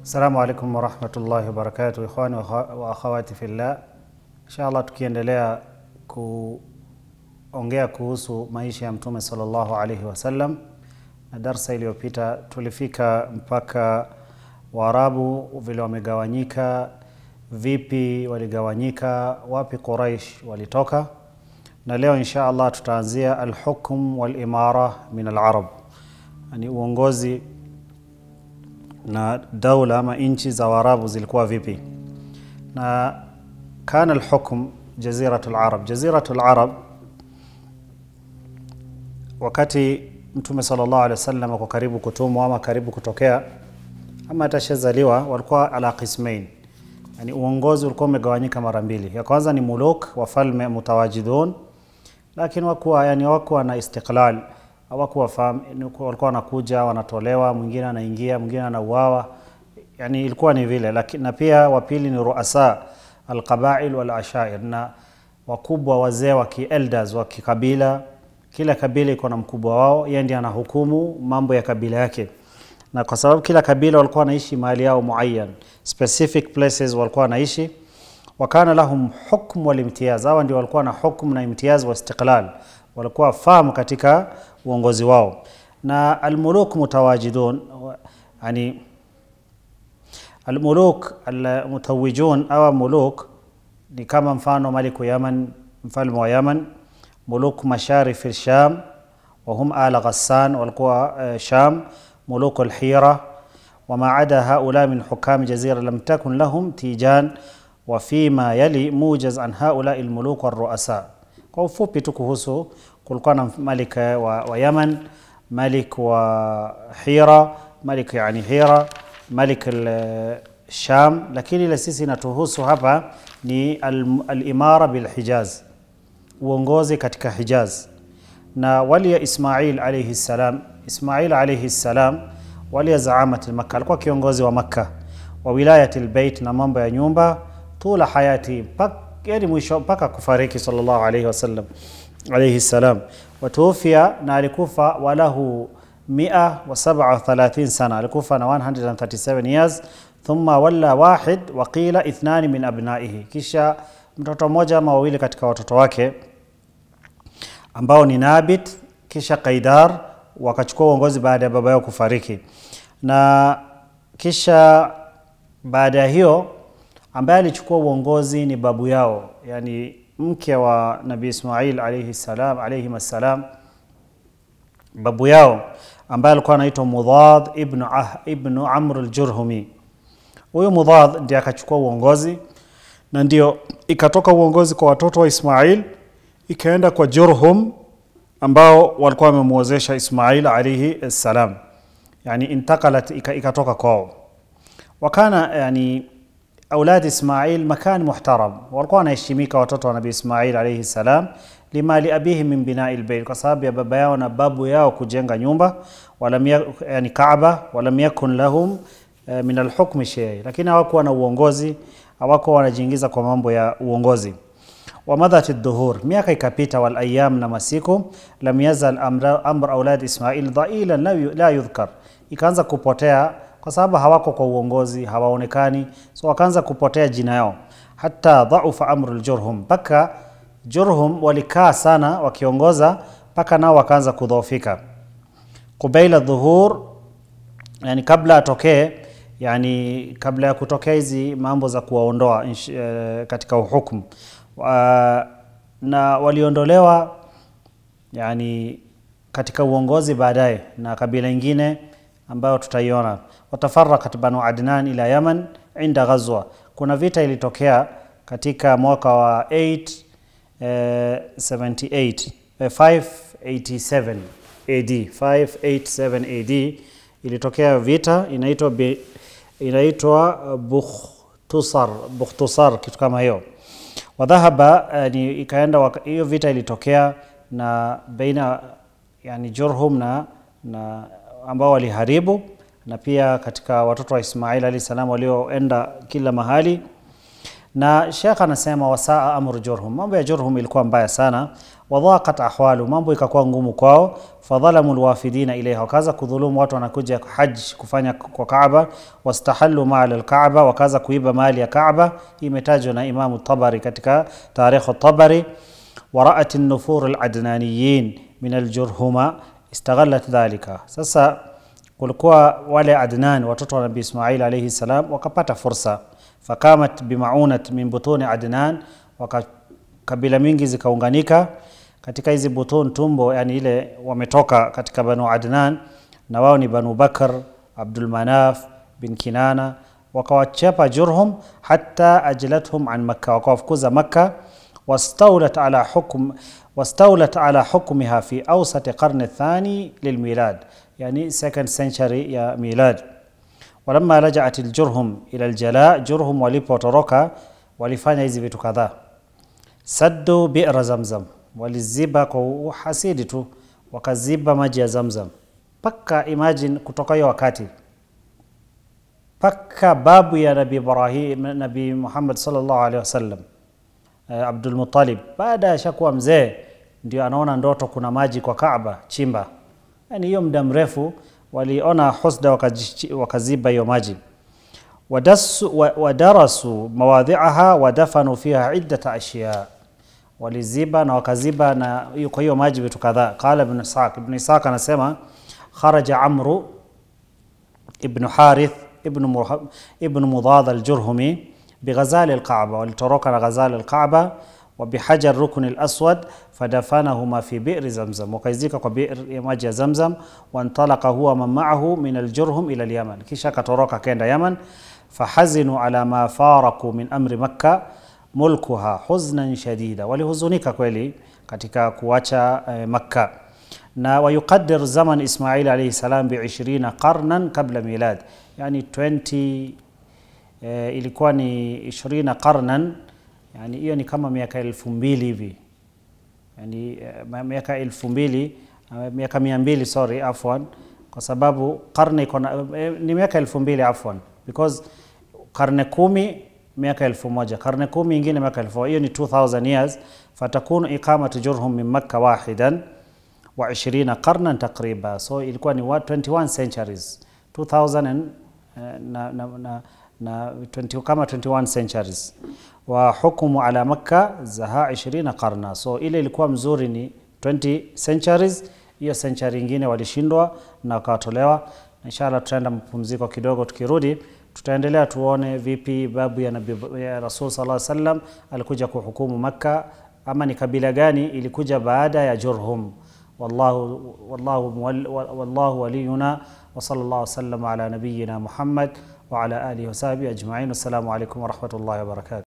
Assalamu alaikum warahmatullahi wabarakatuh, ikhwani wa akhawati fillah. Inshallah, tukiendelea kuongea kuhusu maisha ya Mtume sallallahu alaihi wasallam, na darsa iliyopita tulifika mpaka Waarabu vile wamegawanyika, vipi waligawanyika, wapi Quraish walitoka, na leo insha Allah tutaanzia alhukm walimara min alarab, yani uongozi na daula ama nchi za Waarabu zilikuwa vipi. Na kana alhukm jaziratu alarab, jaziratu alarab, wakati Mtume sallallahu alaihi wasallam ako karibu kutumwa ama karibu kutokea ama atashazaliwa, walikuwa ala qismain, yani uongozi ulikuwa umegawanyika mara mbili. Ya kwanza ni muluk, wafalme mutawajidun, lakini wakuwa yani wakuwa na istiqlal hawakuwa fahamu, walikuwa wanakuja wanatolewa, mwingine anaingia, mwingine anauawa, yani ilikuwa ni vile. Lakini na pia wa pili ni ruasa alqabail wal ashair, na wakubwa wazee wa kielders wa kikabila. Kila kabila iko na mkubwa wao, yeye ndiye anahukumu mambo ya kabila yake, na kwa sababu kila kabila walikuwa wanaishi mahali yao muayyan, specific places walikuwa wanaishi wakana lahum hukm wal imtiyaz, hawa ndio walikuwa na hukm na imtiyaz wa istiqlal, walikuwa fahamu katika uongozi wao. Na almuluk mutawajidun, yani almuluk almutawijun au muluk ni kama mfano maliku Yaman, mfalme wa Yaman, muluk masharif Sham wa hum ala Ghassan, walikuwa uh, Sham, muluk alhira wama ada haula min hukami jazira lam takun lahum tijan wa fima yali mujaz an haula almuluk waruasa. Kwa ufupi tu kuhusu, kulikuwa na malik wa, wa Yaman, malik wa Hira, malik yani Hira, malik al-Sham, lakini ile sisi inatuhusu hapa ni al-imara al bil-Hijaz, uongozi katika Hijaz. Na wali ya Ismail alayhi salam, Ismail alayhi salam wali ya zaamat al-Makkah, alikuwa kiongozi wa Makkah wa wilayat al-Bait, na mambo ya nyumba tula hayati yani mwisho mpaka kufariki sallallahu alayhi wasallam alayhi salam, watuufia na alikufa walahu 137 sana, alikufa na 137 years. Thumma walla wahid wa qila ithnan min abnaihi, kisha mtoto mmoja ama wawili katika watoto wake ambao ni Nabit kisha Qaidar wakachukua uongozi baada ya baba yao kufariki, na kisha baada ya hiyo ambaye alichukua uongozi ni babu yao, yani mke wa Nabii Ismail alayhi salam alayhi salam, babu yao ambaye alikuwa anaitwa Mudhad ibn, ah, ibn Amr al-Jurhumi. Huyu Mudhad ndiye akachukua uongozi na ndio ikatoka uongozi kwa watoto wa Ismail ikaenda kwa Jurhum ambao walikuwa wamemwozesha Ismail alayhi salam, yani intakalat ikatoka kwao wakana yani aulad Ismail makan muhtaram, walikuwa wanaheshimika watoto wa Nabii Ismail alayhi salam, lima li abihi min binai albayt, kwa sababu ya baba yao na babu yao kujenga nyumba, walam yani Kaaba, walam yakun lahum uh, min alhukmi shay, lakini hawakuwa na uongozi, hawakuwa wanajiingiza kwa mambo ya uongozi. wa madhat ad-duhur, miaka ikapita, wal ayyam, na masiku, lam yazal amra, amr aulad Ismail dhailan la yudhkar, ikaanza kupotea kwa sababu hawako kwa uongozi, hawaonekani, so wakaanza kupotea jina yao. Hata dhaufa amru ljurhum, mpaka Jurhum walikaa sana wakiongoza, mpaka nao wakaanza kudhoofika. Qubaila dhuhur, yani kabla atokee, yani kabla ya kutokea hizi mambo za kuwaondoa uh, katika uhukumu uh, na waliondolewa yani katika uongozi baadaye na kabila ingine ambayo tutaiona watafarakat banu Adnan ila Yaman inda ghazwa. Kuna vita ilitokea katika mwaka wa 8 eh, 78 eh, 587 AD 587 AD ilitokea vita inaitwa inaitwa Bukhtusar Bukhtusar, kitu kama hiyo. Wadhahaba yani, ikaenda hiyo vita ilitokea na baina yani Jurhum na, na ambao waliharibu na pia katika watoto wa Ismail alayhi salam walioenda kila mahali, na Sheikh anasema wasaa amru Jurhum, mambo ya Jurhum ilikuwa mbaya sana. Wadhaqat ahwalu, mambo ikakuwa ngumu kwao. Fadhalamu lwafidina ilaiha, wakaanza kudhulumu watu wanakuja haji kufanya kwa Kaaba. Wastahallu mali alkaaba, wakaanza kuiba mali ya Kaaba. Hii imetajwa na Imamu Tabari katika Tarikhu Tabari. Waraat nufur aladnaniyin min aljurhuma istaghallat dhalika. Sasa kulikuwa wale Adnan, watoto wa Nabii Ismail alayhi salam, wakapata fursa fakamat bimaunat min butuni Adnan, waka kabila mingi zikaunganika katika hizi butun tumbo, yani ile wametoka katika Banu Adnan, na wao ni Banu Bakr, Abdul Manaf bin Kinana, wakawachapa Jurhum hatta ajlathum an Makka, wakawafukuza Makka. wastawlat ala hukm wastawlat ala hukmiha fi awsat qarni thani lilmilad, yani second century ya milad walamma rajaat aljurhum ila aljala, Jurhum walipotoroka walifanya hizi vitu kadhaa. Saddu bi'ra Zamzam, waliziba kwa uhasidi tu, wakaziba maji ya Zamzam paka, imagine kutoka hiyo wakati paka babu ya Nabii Ibrahim, Nabii Muhammad sallallahu alaihi wasallam, eh, Abdul Muttalib, baada ya shakuwa mzee, ndio anaona ndoto kuna maji kwa Kaaba, chimba. Yani hiyo muda mrefu waliona husda wakaziba hiyo maji. Wadarasu mawadhiaha wadafanu fiha iddata ashya, waliziba na wakaziba na kwa hiyo maji vitu kadhaa. Qala Ibn Ishaq, Ibn Ishaq anasema kharaja Amru ibn Harith ibn Mudad al-Jurhumi bighazali al-Kaaba, walitoroka na ghazali al-Kaaba وبحجر ركن الأسود فدفنهما في بئر زمزم وكيزيك بئر maji ya Zamzam وانطلق هو من معه من الجرهم إلى اليمن kisha katoroka kenda Yaman فحزنوا على ما فارقوا من أمر مكة mulkuha huznan shadida, walihuzunika kweli katika kuacha eh, Makka na wayuqaddir zaman Ismail alayhi salam bi 20 qarnan qabla milad, yani 20 eh, ilikuwa ni 20 qarnan yani hiyo ni kama miaka elfu mbili hivi yani uh, miaka elfu mbili uh, miaka mia mbili sorry afwan kwa sababu karne iko uh, ni miaka elfu mbili afwan because karne kumi miaka elfu moja karne kumi ingine miaka elfu hiyo ni 2000 years fatakunu iqamatu jurhum min makka wahidan wa 20 qarnan takriba so ilikuwa ni 21 centuries 2000 and, uh, na, na, na, na 20, kama 21 centuries wa hukumu ala Makka zaha 20 qarna. So ile ilikuwa mzuri ni 20 centuries, hiyo century ingine walishindwa na wakatolewa. Inshallah tutaenda mapumziko kidogo, tukirudi tutaendelea tuone vipi babu ya Nabii ya Rasul sallallahu alaihi wasallam alikuja kuhukumu Makka, ama ni kabila gani ilikuja baada ya Jurhum. Wallahu wallahu wallahu waliyuna wa sallallahu wasallam ala nabiyyina Muhammad wa ala alihi wa sahbihi ajma'in. Assalamu alaykum wa rahmatullahi wa barakatuh.